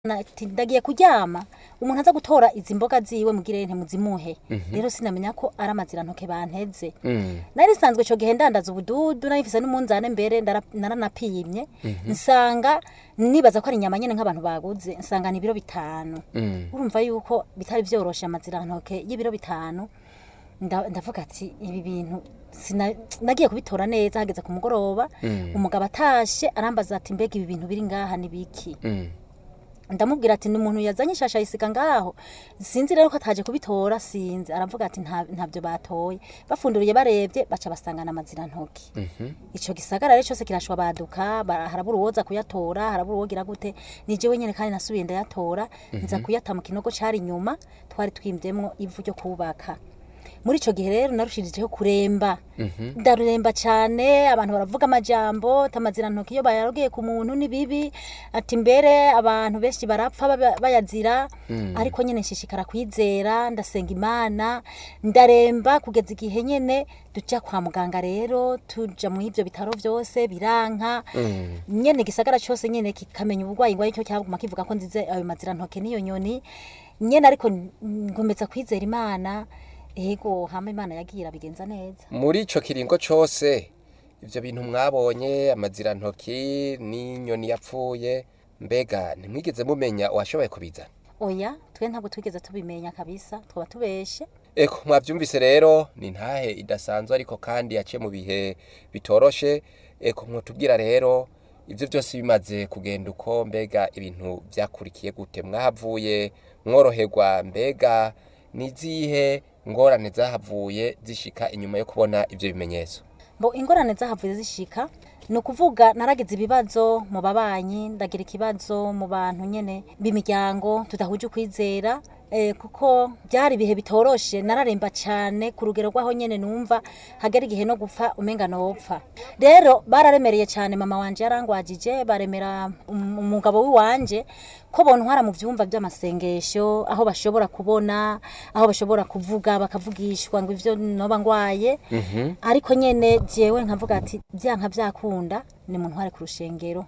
ati ndagiye kuryama umuntu aza gutora izi mboga ziwe mugire ntimuzimuhe rero sinamenya ko ari amazirantoke banteze nari nsanzwe ico gihe ndandaza ubududu nari mfise n'umunzane mbere ndara- naranapimye nsanga nibaza ko ari inyama nyene nk'abantu baguze nsanga ni ibiro bitanu urumva yuko bitari vyoroshe amazirantoke y'ibiro bitanu nda- ndavuga ati ibi bintu sina- nagiye kubitora neza hageze ku mugoroba umugabo atashe arambaza ati mbega ibi bintu biri ngaha ni biki ndamubwira ati ni umuntu yazanye ishasha yisiga ngaho sinzi rero ko ataje kubitora sinzi aravuga ati "Nta- ntabyo batoye bafunduriye barebye baca basangana amazirantoki ico gisagara rero cyose kirashwa baduka ba- harabura uwoza kuyatora harabura uwogira gute ni jewe nyene kandi nasubiye ndayatora nza kuyata mu kinogo cari inyuma twari twimvyemwo ivu ryo kubaka muri ico gihe rero narushirijeho kuremba ndaruremba cane abantu baravuga amajambo tamazirantoki iyo bayarogeye ku muntu ni bibi ati mbere abantu benshi barapfa baba- bayazira ariko nyene nshishikara kwizera ndasenga imana ndaremba kugeza igihe nyene duja kwa muganga rero tuja mu ivyo bitaro vyose biranka nyene igisagara cose nyene kikamenya ubugwayi ngwaye cyo cyaguma kivuga ko nzize ayo mazirantoke niyo nyoni nyene ariko ngomeza kwizera imana ego hama imana yagiye irabigenza neza muri ico kiringo cose ivyo bintu mwabonye amazirantoki n'inyoni yapfuye mbega ntimwigeze mumenya uwashoboye kubizana oya twe ntabwo twigeze tubimenya kabisa twaba tubeshe eko mwavyumvise rero ni ntahe idasanzwe ariko kandi yaciye mu bihe bitoroshe eko mwotubwira rero ivyo vyose bimaze kugenda uko mbega ibintu vyakurikiye gute mwahavuye mworoherwa mbega nizihe ngorane zahavuye zishika inyuma yo kubona ivyo bimenyetso bo ingorane zahavuye zishika ni ukuvuga naragize ibibazo mu babanyi ndagira ikibazo mu bantu nyene b'imiryango tudahuje ukwizera eh, kuko byari ibihe bitoroshe nararemba cyane ku rugero rw'aho nyene numva hagera igihe no gupfa umenga nopfa rero bararemereye cyane mama wanje yarangwajije baremera um- umugabo w'iwanje ko bontwara mu vyumba vy'amasengesho aho bashobora kubona aho bashobora kuvuga bakavugishwa ngo ivyo noba ngwaye ariko nyene jewe nkavuga ati byanka byakunda ni mu ntware ku rushengero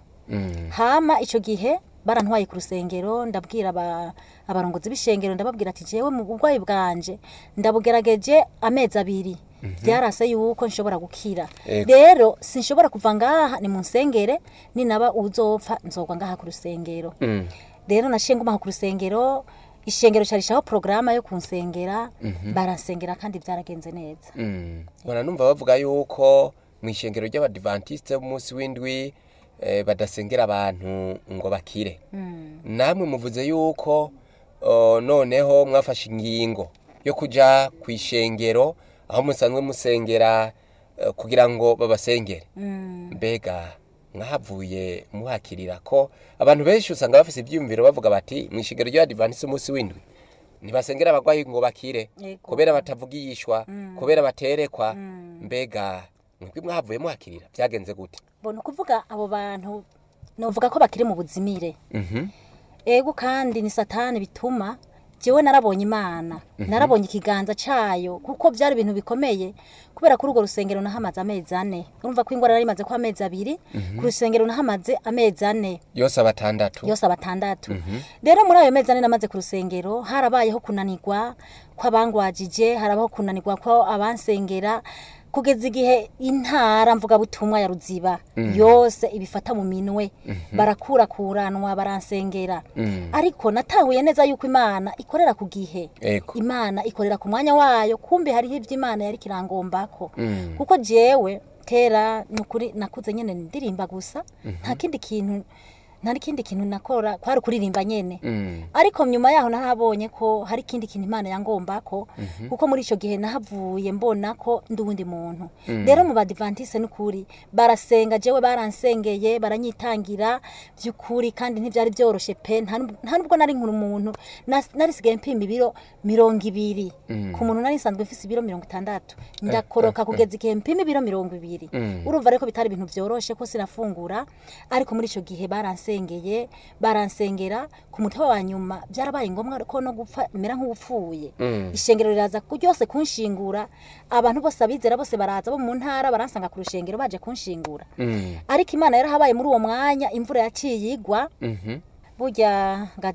hama ico gihe barantwaye ku rusengero ndabwira aba- abarongozi b'ishengero ndababwira ati jewe mu burwayi bwanje ndabugerageje amezi abiri byarase yuko nshobora gukira Ego. rero sinshobora kuva ngaha ni mu nsengere ninaba uzopfa nzogwa ngaha ku rusengero rero naciye ngumaho ku rusengero ishengero carishaho porogaramu yo kunsengera baransengera kandi byaragenze neza mbona numva bavuga yuko mu ishengero ry'abadivantisite b'umunsi w'indwi eh, badasengera abantu ngo bakire namwe muvuze yuko oh, noneho mwafashe ingingo yo kuja ku ishengero aho musanzwe musengera eh, kugira ngo babasengere mbega mwahavuye muhakirira ko abantu benshi usanga bafise ivyiyumviro bavuga bati mu ishengero ry'abadivantisite umunsi w'indwi ntibasengera abagwayi ngo bakire Yego. kubera batavugishwa kubera baterekwa mbega mwebwe mwahavuye muhakirira byagenze gute mbona ukuvuga abo bantu novuga ko bakiri mu buzimire ego kandi ni satani bituma jewe narabonye imana narabonye ikiganza cayo kuko byari ibintu bikomeye kubera kuri urwo rusengero nahamaze amezi ane urumva ko ingwara yari imaze ko amezi abiri ku rusengero nahamaze amezi ane yose abatandatu yose abatandatu rero muri ayo mezi ane namaze ku rusengero harabayeho kunanirwa kw'abangwajije harabaho kunanirwa ko abansengera kugeza igihe intara mvugabutumwa ya ruziba yose ibifata mu minwe barakurakuranwa baransengera ariko natahuye neza yuko imana ikorera ku gihe ego imana ikorera ku mwanya wayo kumbe hariho ibyo imana yari kirangombako kuko jewe kera ni ukuri nakuze nyene ndirimba gusa nta kindi kintu nta kindi kintu nakora kwari kuririmba nyene ariko nyuma yaho nahabonye ko hari ikindi kintu imana yangombako kuko muri ico gihe nahavuye mbona ko ndi uwundi muntu rero mu badivantise n'ukuri barasenga jewe baransengeye baranyitangira by'ukuri kandi ntibyari byoroshe pe nta nub- nta nubwo nari nkuru umuntu nas- narisigaye mpima ibiro mirongo ibiri ku muntu nari nsanzwe mfise ibiro mirongo itandatu ndakoroka kugeza igihe mpima ibiro mirongo ibiri urumva rero ko bitari ibintu byoroshe ko sinafungura ariko muri ico gihe baransengeye baransengera ku mutwe wa nyuma byarabaye ngombwa ko no gupfa mera nk'upfuye ishengero riraza ku- ryose kunshingura abantu bose abizera bose baraza bo mu ntara baransanga ku rushengero baje kunshingura ariko imana yarahabaye muri uwo mwanya imvura yaciye igwa burya